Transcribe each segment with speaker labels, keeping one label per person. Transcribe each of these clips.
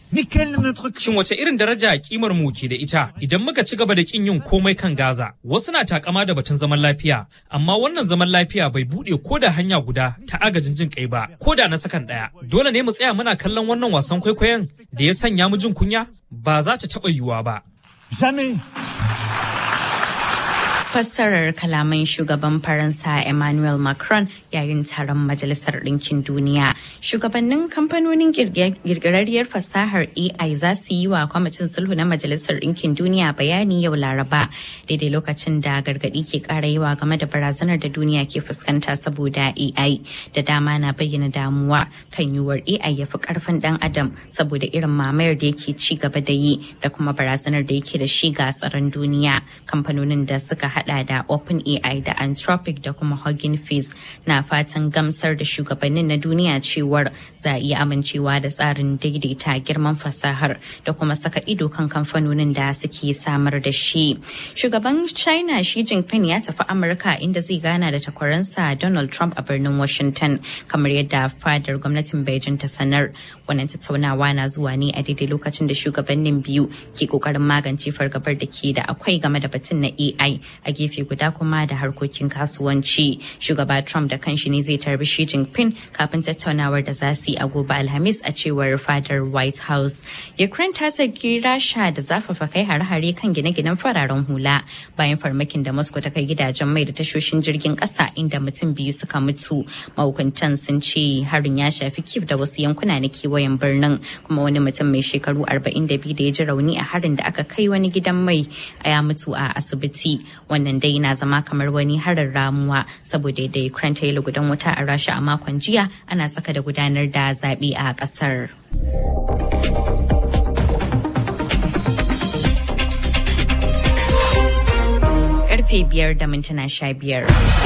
Speaker 1: Mais quelle est notre
Speaker 2: Shin wace irin daraja kimar mu ke da ita idan muka ci gaba da kin yin komai kan Gaza? Wasu na takama da batun zaman lafiya, amma wannan zaman lafiya bai bude ko da hanya guda ta agajin jin kai ba, ko da na sakan daya. Dole ne mu tsaya muna kallon wannan wasan kwaikwayon da ya sanya mu jin kunya? Ba za ta taɓa yiwuwa ba.
Speaker 1: Jamais.
Speaker 3: fassarar kalaman shugaban faransa emmanuel macron yayin taron majalisar ɗinkin duniya shugabannin kamfanonin girgirarriyar fasahar ai za su yi wa kwamitin sulhu na majalisar ɗinkin duniya bayani yau laraba daidai lokacin da gargaɗi ke ƙara yawa game da barazanar da duniya ke fuskanta saboda ai da dama na bayyana damuwa kan yiwuwar ai ya fi ƙarfin ɗan adam saboda irin mamayar da yake ci gaba da yi da kuma barazanar da yake da shi ga tsaron duniya kamfanonin da suka hada da OpenAI da Anthropic da kuma Hugging Face na fatan gamsar da shugabannin na duniya cewar za a iya amincewa da tsarin daidaita girman fasahar da kuma saka ido kan kamfanonin da suke samar da shi. Shugaban China Xi Jinping ya tafi Amurka inda zai gana da takwaransa Donald Trump a birnin Washington kamar yadda fadar gwamnatin Beijing ta sanar. Wannan tattaunawa na zuwa ne a daidai lokacin da shugabannin biyu ke kokarin magance fargabar da ke da akwai game da batun na AI a gefe guda kuma da harkokin kasuwanci shugaba trump da kanshi ne zai tarbi shi jinping kafin tattaunawar da za su yi a gobe alhamis a cewar fadar white house ukraine ta zargi rasha da zafafa kai hare-hare kan gine-ginen fararen hula bayan farmakin da moscow ta kai gidajen mai da tashoshin jirgin kasa inda mutum biyu suka mutu mahukuntan sun ce harin ya shafi kiev da wasu yankuna na kewayen birnin kuma wani mutum mai shekaru 42 da ya ji rauni a harin da aka kai wani gidan mai ya mutu a asibiti wannan dai na zama kamar wani harin ramuwa saboda da Ukraine ta yi lugudan wuta a Rasha a makon jiya ana saka da gudanar da zaɓe a ƙasar. Karfe biyar da mintuna sha biyar.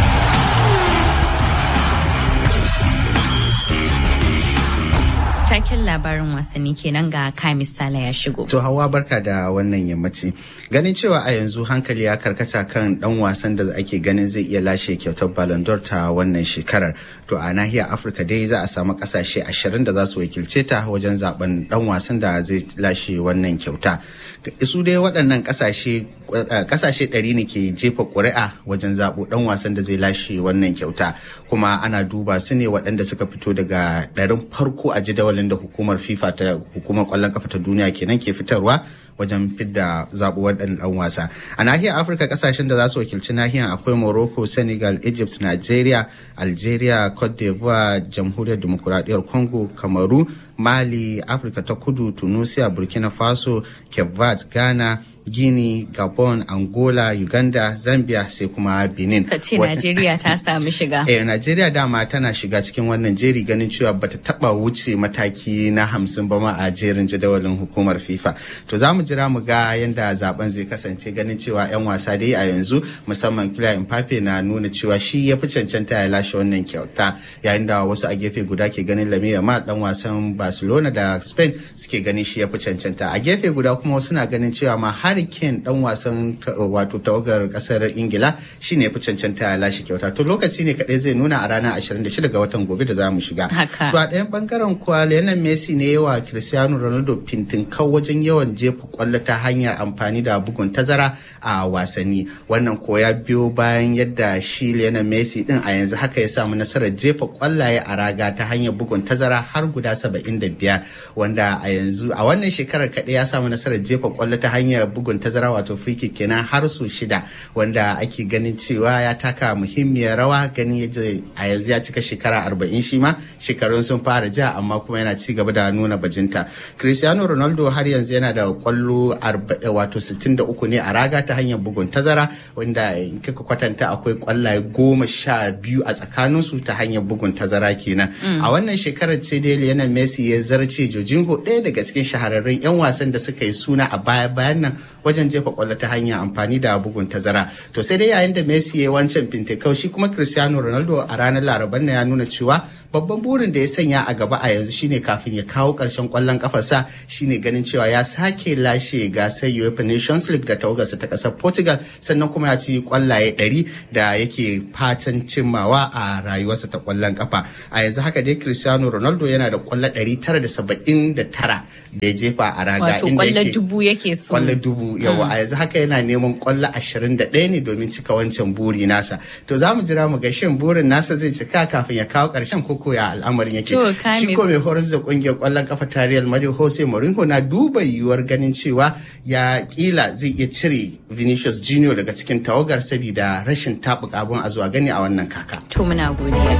Speaker 3: Taken labarin wasanni kenan ga ka misala ya shigo.
Speaker 4: To hawa barka da wannan yammaci. Ganin cewa a yanzu hankali ya karkata kan dan wasan da ake ganin zai iya lashe kyautar Ballon d'Or ta wannan shekarar. To a nahiyar Afirka dai za a samu kasashe ashirin da za su wakilce ta wajen zaben dan wasan da zai lashe wannan kyauta. Su dai waɗannan kasashe kasashe ɗari ne ke jefa ƙuri'a wajen zaɓo ɗan wasan da zai lashe wannan kyauta kuma ana duba su ne waɗanda suka fito daga ɗarin farko a jadawalin da hukumar fifa ta hukumar ƙwallon kafa ta duniya kenan ke fitarwa wajen fidda zaɓo waɗannan ɗan wasa a nahiyar afirka ƙasashen da za su wakilci nahiyar akwai morocco senegal egypt nigeria algeria cote d'ivoire jamhuriyar demokuraɗiyyar congo kamaru mali afirka ta kudu tunisia burkina faso cape verde ghana Guinea, Gabon, Angola, Uganda, Zambia sai kuma Benin.
Speaker 3: Ka ce Najeriya ta samu shiga.
Speaker 4: Eh, Najeriya dama tana shiga cikin wannan jeri ganin cewa bata taba wuce mataki na hamsin ba ma a jerin jadawalin hukumar FIFA. To za mu jira mu ga yadda zaben zai kasance ganin cewa 'yan wasa dai a yanzu musamman Kylian Mbappe na nuna cewa shi ya fi cancanta ya lashe wannan kyauta yayin da wasu a gefe guda ke ganin Lamine Yamal dan wasan Barcelona da Spain suke ganin shi ya fi cancanta. A gefe guda kuma wasu na ganin cewa ma har Harry Kane dan wasan wato tawagar kasar Ingila shine fi cancanta ya lashe kyauta. To lokaci ne kadai zai nuna a ranar 26 ga watan gobe da za mu shiga. To a ɗayan bangaren kuwa Lionel Messi ne yawa Cristiano Ronaldo fintinkau wajen yawan jefa kwallo ta hanyar amfani da bugun tazara a wasanni. Wannan ko ya biyo bayan yadda shi Lionel Messi din a yanzu haka ya samu nasarar jefa kwallaye a raga ta hanyar bugun tazara har guda 75 wanda a yanzu a wannan shekarar kaɗai ya samu nasarar jefa kwallo ta hanyar bugun tazara wato free kick kenan har su shida wanda ake ganin cewa ya taka muhimmiyar rawa ganin yaje a yanzu ya cika shekara arba'in shi ma shekarun sun fara ja amma kuma yana ci gaba da nuna bajinta cristiano ronaldo har yanzu yana da kwallo wato 63 ne a raga ta hanyar bugun tazara wanda in kika kwatanta akwai kwallaye goma sha biyu a tsakaninsu ta hanyar bugun tazara kenan a wannan shekarar ce dai lionel messi ya zarce jojinho ɗaya daga cikin shahararrun 'yan wasan da suka yi suna a baya bayan nan wajen jefa kwallo ta hanya amfani da bugun tazara to sai dai yayin da Messi ya wancan fintekau shi kuma Cristiano Ronaldo a ranar Laraban na ya nuna cewa babban burin da ya sanya a gaba a yanzu shine kafin ya kawo karshen kwallon kafarsa shine ganin cewa ya sake lashe gasar UEFA Nations League da tawagarsa ta kasar Portugal sannan kuma ya ci kwallaye 100 da yake fatan cimmawa a rayuwarsa ta kwallon kafa a yanzu haka dai Cristiano Ronaldo yana da kwallo 979 da ya jefa a raga
Speaker 3: Wato
Speaker 4: inda
Speaker 3: kwallo
Speaker 4: yake
Speaker 3: dubu yake so.
Speaker 4: kwallo dubu yawa a yanzu haka yana neman kwallo 21 ne domin cika wancan buri nasa to za mu jira mu ga shin burin nasa zai cika kafin ya kawo karshen koko ya al'amarin yake
Speaker 3: To, Kamis.
Speaker 4: shi ko mai horas da kungiyar kwallon kafa ta Real Madrid Jose Mourinho na duba yiwuwar ganin cewa ya kila zai iya cire Vinicius Junior daga cikin tawagar saboda rashin tabuka abun a zuwa gani a wannan kaka
Speaker 3: To muna godiya.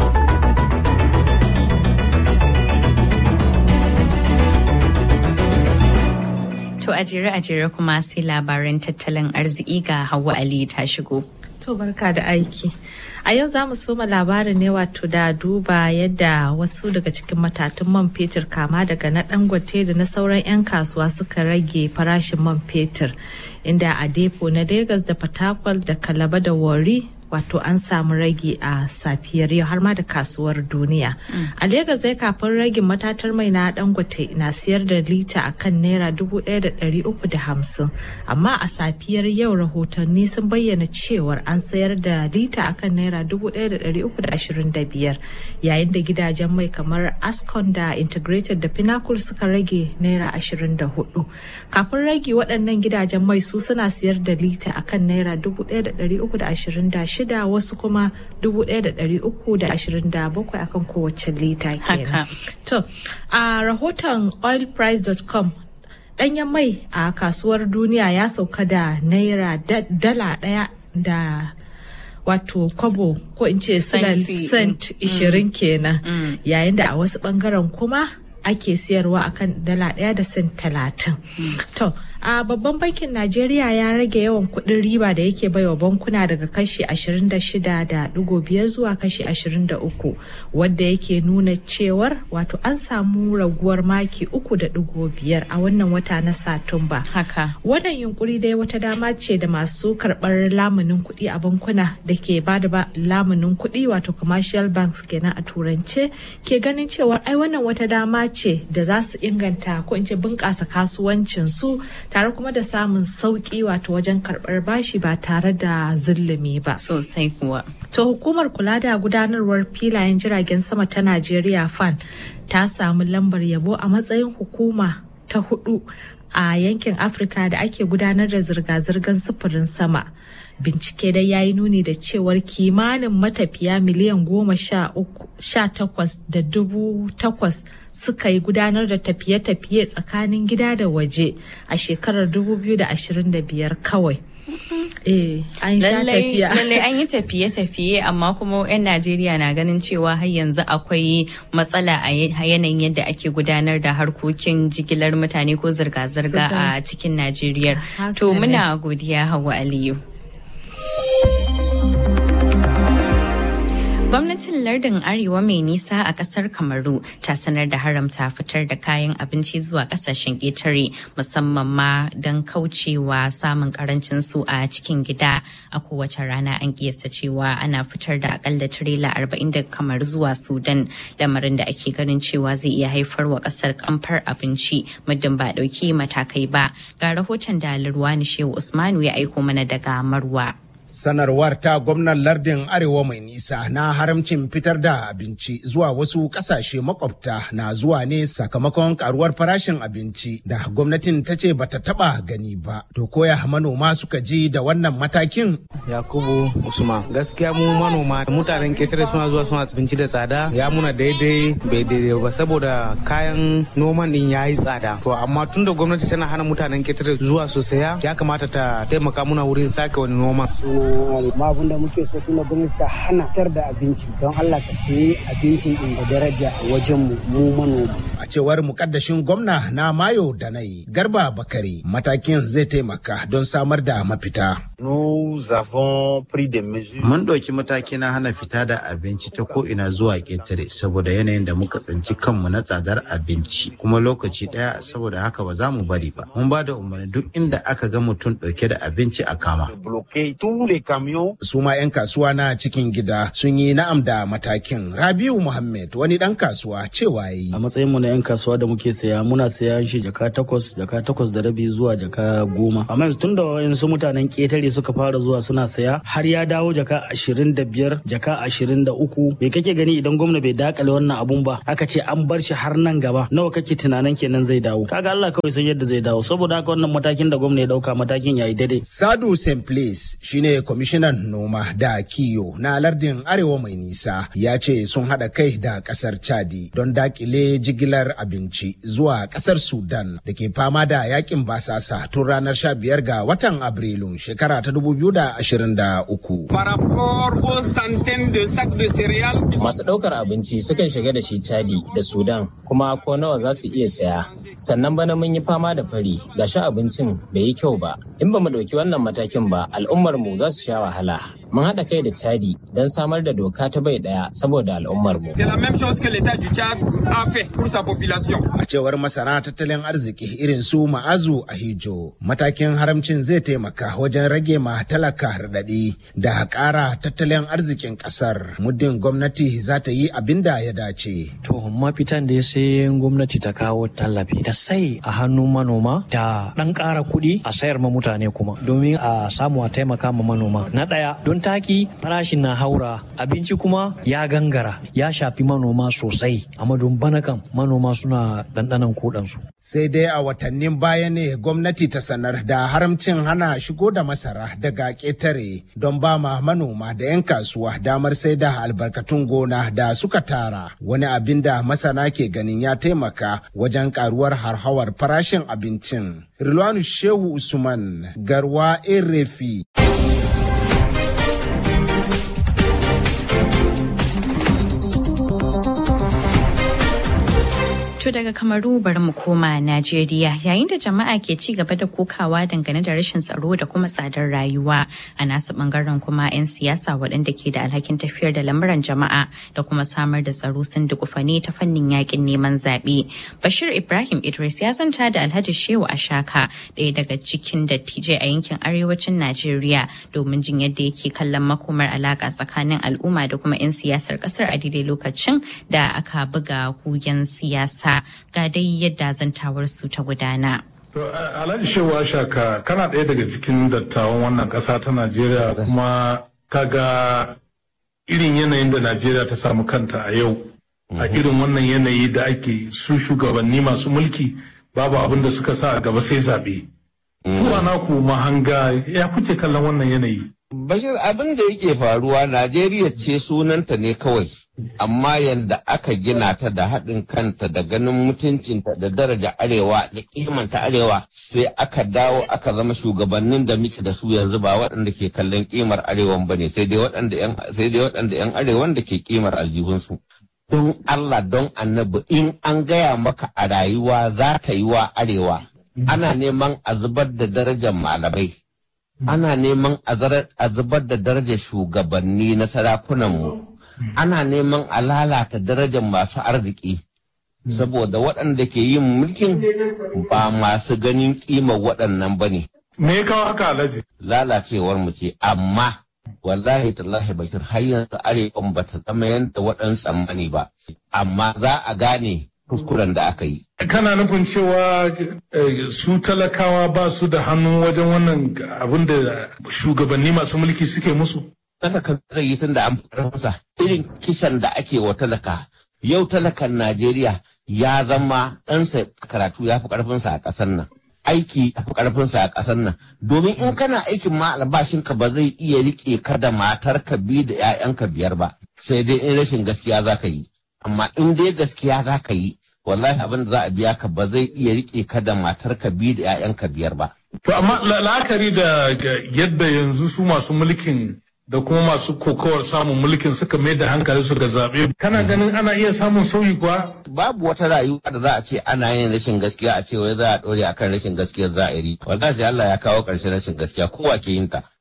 Speaker 3: To a jere a jere kuma sai labaran tattalin arziki ga Hauwa Ali ta shigo.
Speaker 1: To barka da aiki. A yau za mu soma labarin ne wato da duba yadda wasu daga cikin matatun man fetur kama daga na dangote da na sauran 'yan kasuwa suka rage farashin man fetur inda a depo na Legas da Fatakwal da Kalaba da Wari wato an samu rage a safiyar yau har ma da kasuwar duniya. A Legas dai kafin ragin matatar mai na dangote na siyar da lita a kan naira dubu ɗaya da ɗari uku da hamsin amma a safiyar yau rahotanni sun bayyana cewar an sayar da lita a kan naira dubu ɗaya da ɗari uku da ashirin da biyar yayin da gidajen mai kamar Ascon da Integrated da Pinnacle suka rage naira ashirin da hudu. Kafin rage waɗannan gidajen mai su suna siyar da lita a kan naira dubu ɗaya da ɗari uku da ashirin da shida wasu kuma dubu ɗaya da ɗari uku da ashirin da bakwai akan kowace lita kenan.
Speaker 3: Haka.
Speaker 1: To, a rahoton oilprice.com ɗanyen mai a kasuwar duniya ya sauka da naira da- dala ɗaya da wato kwabo ko in ce silal
Speaker 3: Senti,
Speaker 1: cent ishirin kenan
Speaker 3: Mm.
Speaker 1: yayin da a wasu ɓangaren kuma ake siyarwa akan dala ɗaya da cent talatin. To, a babban bankin Najeriya ya rage yawan kuɗin riba da yake baiwa bankuna daga kashi 26.5 zuwa kashi 23 wadda yake nuna cewar wato an samu raguwar maki 3.5 a wannan wata na Satumba.
Speaker 3: Haka.
Speaker 1: Wannan yunkuri dai wata dama ce da masu karɓar lamunin kuɗi a bankuna da ke ba da lamunin kuɗi wato commercial banks kenan a turance ke ganin cewar ai wannan wata dama ce da za su inganta ko in ce bunƙasa kasuwancin su tare kuma da samun sauƙi wato wajen karɓar bashi ba tare da zulumi ba.
Speaker 3: Sosai kuwa.
Speaker 1: To hukumar kula da gudanarwar filayen jiragen sama ta Najeriya FAN ta samu lambar yabo a matsayin hukuma ta hudu a yankin Afirka da ake gudanar da zirga-zirgar sufurin sama. Bincike dai ya yi nuni da cewar kimanin matafiya miliyan goma sha uku- sha takwas da dubu takwas suka yi gudanar da tafiye-tafiye tsakanin gida da waje a shekarar 2025 kawai. Eh, an sha
Speaker 3: Lallai
Speaker 1: tafiya.
Speaker 3: lallai an yi tafiye-tafiye amma kuma 'yan Najeriya na ganin cewa har yanzu akwai matsala a y- a yanayin yadda ake gudanar da harkokin jigilar mutane ko zirga-zirga a cikin Najeriya.
Speaker 1: Haka
Speaker 3: To
Speaker 1: ne.
Speaker 3: muna godiya Hauwa Aliyu. Gwamnatin lardin Arewa mai nisa a kasar Kamaru ta sanar da haramta fitar da kayan abinci zuwa kasashen ƙetare musamman ma don kaucewa samun karancin su a cikin gida a kowace rana an kiyasta cewa ana fitar da akalla tirela arba'in da kamar zuwa Sudan lamarin da ake ganin cewa zai iya haifar wa kasar kamfar abinci muddin ba dauki matakai ba ga rahoton da Lurwani Shehu Usmanu ya aiko mana daga Marwa.
Speaker 5: sanarwar ta gwamnan lardin arewa mai nisa na haramcin fitar da abinci zuwa wasu kasashe makwabta na zuwa ne sakamakon karuwar farashin abinci da gwamnatin ta ce bata taba gani ba to koya manoma suka ji da wannan matakin
Speaker 6: Yakubu Usman. Gaskiya mu manoma mutanen ketare suna zuwa suna abinci da tsada ya muna daidai bai daidai ba saboda kayan noman din ya yi tsada. To amma tun da gwamnati tana hana mutanen ketare zuwa su saya ya kamata ta taimaka muna wurin sake wani noman.
Speaker 7: ma abin da muke so tun da gwamnati ta hana fitar da abinci don Allah ka sayi abincin din da daraja a wajen mu mu manoma.
Speaker 5: a cewar mukaddashin gwamna na mayo da nai garba bakari matakin zai taimaka don samar da mafita
Speaker 8: Mun ɗauki mataki na hana fita da abinci ta ko'ina zuwa ƙetare saboda yanayin da muka tsinci kanmu na tsadar abinci kuma lokaci ɗaya saboda haka ba za mu bari ba. Mun ba da umarni duk inda aka ga mutum ɗauke da abinci a kama.
Speaker 5: Su ma 'yan kasuwa na cikin gida sun yi na'am da matakin. Rabiu Muhammad wani ɗan kasuwa cewa yi.
Speaker 9: A matsayin mu na 'yan kasuwa da muke saya muna saya shi jaka takwas jaka takwas da rabi zuwa jaka goma. Amma yanzu tun da wayansu mutanen ƙetare suka fara zuwa suna saya har ya dawo jaka ashirin da biyar jaka ashirin da uku. Me kake gani idan gwamna bai dakale wannan abun ba aka ce an bar shi har nan gaba nawa kake tunanin kenan zai dawo. Kaga Allah kawai san yadda zai dawo saboda haka wannan matakin da gwamna ya dauka matakin yayi daidai.
Speaker 5: Sadu St. Place shine kwamishinan noma da kiyo na lardin Arewa mai nisa ya ce sun haɗa kai da ƙasar Chadi don dakile jigilar abinci zuwa ƙasar Sudan da ke fama da yakin basasa tun ranar 15 ga watan Abrilun shekara ta 2023.
Speaker 10: Masu ɗaukar abinci sukan shiga da shi Chadi da Sudan kuma ko nawa za su iya saya. Sannan bana mun yi fama da fari gashi abincin bai yi kyau ba. In ba mu ɗauki wannan matakin ba al'ummar mu za su sha wahala. Mun haɗa kai da Chadi don samar da doka ta bai ɗaya saboda al'ummar mu.
Speaker 5: A cewar masana tattalin arziki irin su ma'azu a hijo, matakin haramcin zai taimaka wajen rage ma talaka raɗaɗi da ƙara tattalin arzikin ƙasar. Muddin gwamnati za ta yi abin da ya dace.
Speaker 9: To mafitan da sai gwamnati ta kawo tallafi ta sai a hannun manoma da ɗan ƙara kuɗi a sayar ma mutane kuma domin a samu a taimaka ma manoma. Na ɗaya don taki farashin na haura abinci kuma ya gangara ya shafi manoma sosai amma don bana kam manoma suna ɗanɗanan kuɗansu.
Speaker 5: Sai dai a watannin baya ne gwamnati ta sanar da haramcin hana shigo da masara daga ƙetare don ba ma manoma da 'yan kasuwa damar sai da albarkatun gona da suka tara wani abin da masana ke ganin ya taimaka wajen karuwar harhawar farashin abincin. Rilwanu Shehu Usman Garwa Erefi.
Speaker 3: To daga Kamaru bari mu koma Najeriya yayin da jama'a ke ci gaba da kokawa dangane da rashin tsaro da kuma tsadar rayuwa a nasu bangaren kuma 'yan siyasa waɗanda ke da alhakin tafiyar da lamuran jama'a da kuma samar da tsaro sun dukufa ne ta fannin yakin neman zaɓe. Bashir Ibrahim Idris ya zanta da Alhaji Shehu Ashaka ɗaya daga cikin dattijai a yankin arewacin Najeriya domin jin yadda yake kallon makomar alaƙa tsakanin al'umma da kuma 'yan siyasar ƙasar a daidai lokacin da aka buga kugen siyasa. ga dai yadda zantawar su ta gudana.
Speaker 11: Alhaji Shehu Ashaka kana ɗaya daga cikin dattawan wannan ƙasa ta Najeriya kuma kaga irin yanayin da Najeriya ta samu kanta a yau. A irin wannan yanayi da ake su shugabanni masu mulki babu abin da suka sa a gaba sai zaɓe. Kuma naku mahanga ya kuke kallon wannan yanayi.
Speaker 12: Bashir abin da yake faruwa Najeriya ce sunanta ne kawai. amma yadda aka gina ta da haɗin kanta da ganin mutuncinta da daraja arewa da kimanta arewa sai aka dawo aka zama shugabannin da muke da su yanzu ba waɗanda ke kallon kimar arewan ba ne sai dai waɗanda 'yan arewan da ke kimar aljihunsu. Don Allah don annabi in an gaya maka a rayuwa za ta yi wa arewa ana neman a zubar da darajar malamai. Ana neman a zubar da darajar shugabanni na sarakunanmu. ana neman a lalata darajar masu arziki saboda waɗanda ke yin mulkin ba masu ganin ƙimar waɗannan ba ne.
Speaker 11: Me ya kawo haka alhaji?
Speaker 12: Lalacewar mu ce amma wallahi tallahi bakir har yanzu arewan ba ta zama yadda waɗansu tsammani ba amma za a gane kuskuren da aka yi.
Speaker 11: Kana nufin cewa su talakawa ba su da hannu wajen wannan abin da shugabanni masu mulki suke musu?
Speaker 12: talaka zai yi tun da an farfasa irin kisan da ake wa talaka yau talakan Najeriya ya zama ɗansa karatu ya fi ƙarfinsa a ƙasar nan aiki ya fi ƙarfinsa a ƙasar nan domin in kana aikin ma albashinka ba zai iya riƙe ka da matarka biyu da 'ya'yanka biyar ba sai dai in rashin gaskiya za ka yi amma in dai gaskiya za ka yi wallahi abin da za a biya ka ba zai iya riƙe ka da matarka biyu da 'ya'yanka biyar ba.
Speaker 11: To amma la'akari da yadda yanzu su masu mulkin da kuma masu kokowar samun mulkin suka mai da hankali su ga zaɓe. Kana ganin ana iya samun sauyi kuwa?
Speaker 12: Babu wata rayuwa da za a ce ana yin rashin gaskiya a ce wai za a ɗore akan rashin gaskiya za a yi. Wallahi Allah ya kawo ƙarshen rashin gaskiya kowa ke yin ta.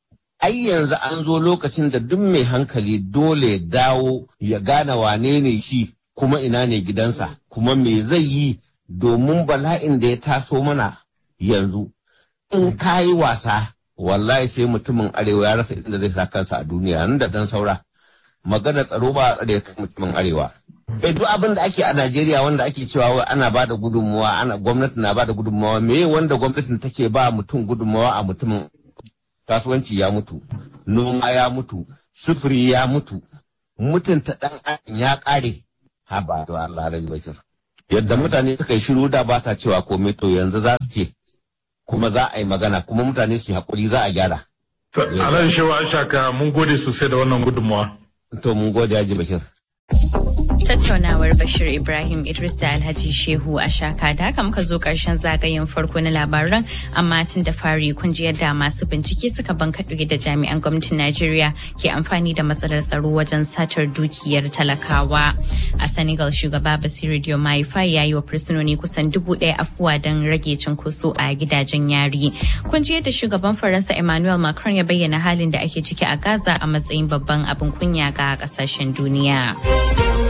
Speaker 12: ai yanzu an zo lokacin da duk mai hankali dole dawo ya gane wane ne shi kuma ina ne gidansa kuma me zai yi domin bala'in da ya taso mana yanzu in ka yi wasa wallahi sai mutumin arewa ya rasa inda zai sa kansa a duniya nan da dan saura magana tsaro ba a tsare kan mutumin arewa eh duk abin da ake a Najeriya wanda ake cewa wai ana ba da gudunmuwa ana gwamnati na ba da gudunmuwa me wanda gwamnatin take ba mutum gudunmuwa a mutumin kasuwanci ya mutu noma ya mutu sufuri ya mutu mutunta dan adam ya kare ha ba da Allah rai bashir yadda mutane suka yi shiru da ba sa cewa komai to yanzu za su ce kuma za a yi magana kuma mutane su haƙuri za a gyara.
Speaker 11: Alan Shewa Ashaka mun gode sosai da wannan gudunmawa.
Speaker 12: To mun gode Haji Bashir.
Speaker 3: Tattaunawar Bashir Ibrahim Idris da Alhaji Shehu a shaka da haka muka zo karshen zagayen farko na labaran amma tun da fari kun ji yadda masu bincike suka bankaɗe da jami'an gwamnatin Najeriya ke amfani da matsalar tsaro wajen satar dukiyar talakawa. A Senegal shugaba Basiru Diomaye Faye ya yi wa fursunoni kusan dubu ɗaya afuwa don rage cunkoso a gidajen yari. Kun ji yadda shugaban Faransa Emmanuel Macron ya bayyana halin da ake ciki a Gaza a matsayin babban abin kunya ga ƙasashen duniya.